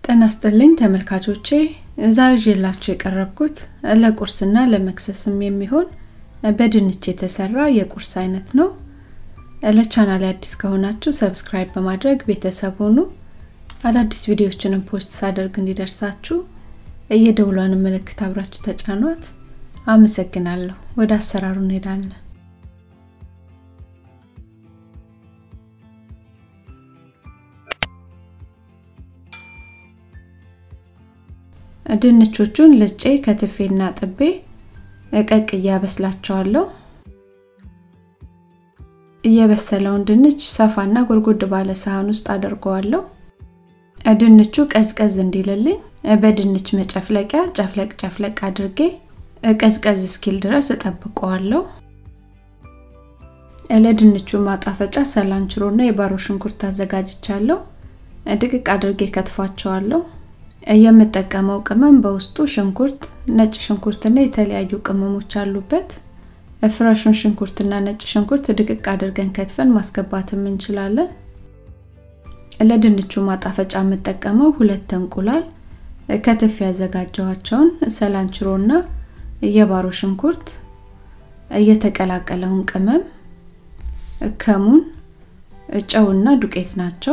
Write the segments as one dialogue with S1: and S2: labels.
S1: ጤና ይስጥልኝ ተመልካቾቼ ዛሬ ይዤላችሁ የቀረብኩት ለቁርስና ለመክሰስም የሚሆን በድንች የተሰራ የቁርስ አይነት ነው። ለቻናል አዲስ ከሆናችሁ ሰብስክራይብ በማድረግ ቤተሰብ ሁኑ። አዳዲስ ቪዲዮዎችንም ፖስት ሳደርግ እንዲደርሳችሁ የደውሏን ምልክት አብራችሁ ተጫኗት። አመሰግናለሁ። ወደ አሰራሩ እንሄዳለን። ድንቾቹን ልጬ ከትፌና ጥቤ ቀቅዬ አበስላቸዋለሁ። እየበሰለውን ድንች ሰፋና ጎድጎድ ባለ ሳህን ውስጥ አደርገዋለሁ። ድንቹ ቀዝቀዝ እንዲልልኝ በድንች መጨፍለቂያ ጨፍለቅ ጨፍለቅ አድርጌ ቀዝቀዝ እስኪል ድረስ እጠብቀዋለሁ። ለድንቹ ማጣፈጫ ሰላንችሮና የባሮ ሽንኩርት አዘጋጅቻለሁ። ድቅቅ አድርጌ ከትፏቸዋለሁ። የምጠቀመው ቅመም በውስጡ ሽንኩርት፣ ነጭ ሽንኩርትና የተለያዩ ቅመሞች አሉበት። ፍረሹን ሽንኩርትና ነጭ ሽንኩርት ድቅቅ አድርገን ከትፈን ማስገባትም እንችላለን። ለድንቹ ማጣፈጫ የምጠቀመው ሁለት እንቁላል፣ ከትፍ ያዘጋጀኋቸውን ሰላንችሮና የባሮ ሽንኩርት፣ የተቀላቀለውን ቅመም፣ ከሙን፣ ጨውና ዱቄት ናቸው።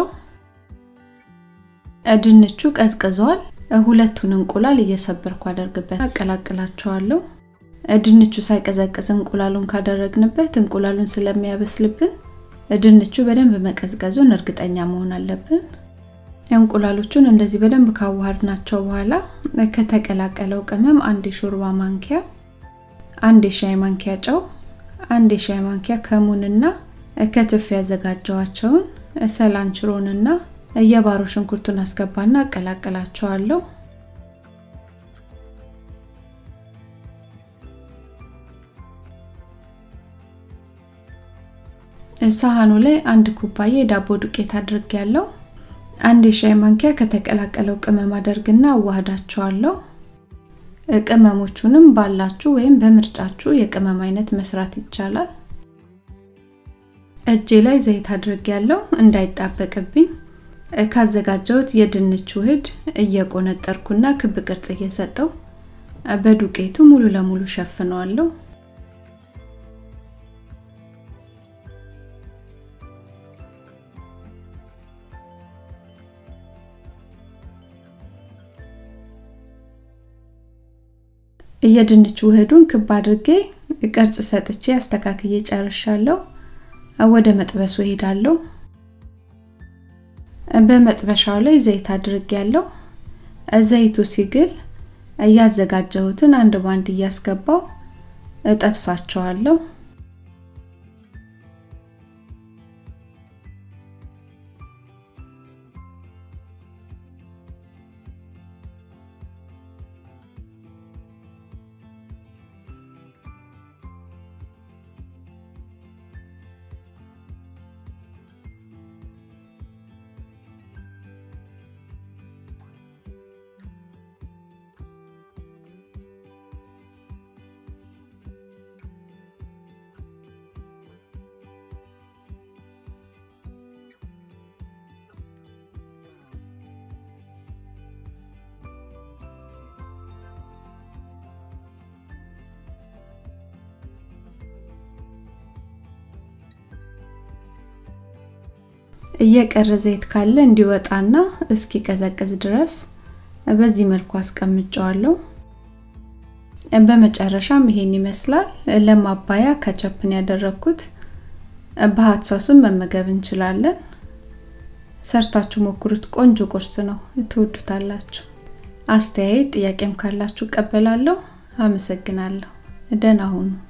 S1: ድንቹ ቀዝቅዟል። ሁለቱን እንቁላል እየሰበርኩ አደርግበት አቀላቅላቸዋለሁ። ድንቹ ሳይቀዘቅዝ እንቁላሉን ካደረግንበት እንቁላሉን ስለሚያበስልብን ድንቹ በደንብ መቀዝቀዙን እርግጠኛ መሆን አለብን። እንቁላሎቹን እንደዚህ በደንብ ካዋሃድናቸው በኋላ ከተቀላቀለው ቅመም አንድ የሾርባ ማንኪያ፣ አንድ የሻይ ማንኪያ ጨው፣ አንድ የሻይ ማንኪያ ከሙንና ከትፍ ያዘጋጀዋቸውን ሰላንችሮንና የባሮ ሽንኩርቱን አስገባና አቀላቅላቸዋለሁ። ሳህኑ ላይ አንድ ኩባያ የዳቦ ዱቄት አድርጌያለሁ። አንድ የሻይ ማንኪያ ከተቀላቀለው ቅመም አደርግና አዋህዳቸዋለሁ። ቅመሞቹንም ባላችሁ ወይም በምርጫችሁ የቅመም አይነት መስራት ይቻላል። እጄ ላይ ዘይት አድርጌያለሁ እንዳይጣበቅብኝ ካዘጋጀሁት የድንች ውህድ እየቆነጠርኩና ክብ ቅርጽ እየሰጠው በዱቄቱ ሙሉ ለሙሉ ሸፍነዋለሁ። የድንች ውህዱን ክብ አድርጌ ቅርጽ ሰጥቼ አስተካክዬ ጨርሻለሁ። ወደ መጥበሱ እሄዳለሁ። በመጥበሻው ላይ ዘይት አድርጌያለሁ። ዘይቱ ሲግል እያዘጋጀሁትን አንድ ባንድ እያስገባው እጠብሳቸዋለሁ። እየቀረ ዘይት ካለ እንዲወጣና እስኪቀዘቅዝ ድረስ በዚህ መልኩ አስቀምጨዋለሁ። በመጨረሻም ይሄን ይመስላል። ለማባያ ከቸፕን ያደረኩት በሀት ሶስም መመገብ እንችላለን። ሰርታችሁ ሞክሩት። ቆንጆ ቁርስ ነው፣ ትወዱታላችሁ። አስተያየት ጥያቄም ካላችሁ እቀበላለሁ። አመሰግናለሁ። ደህና ሁኑ።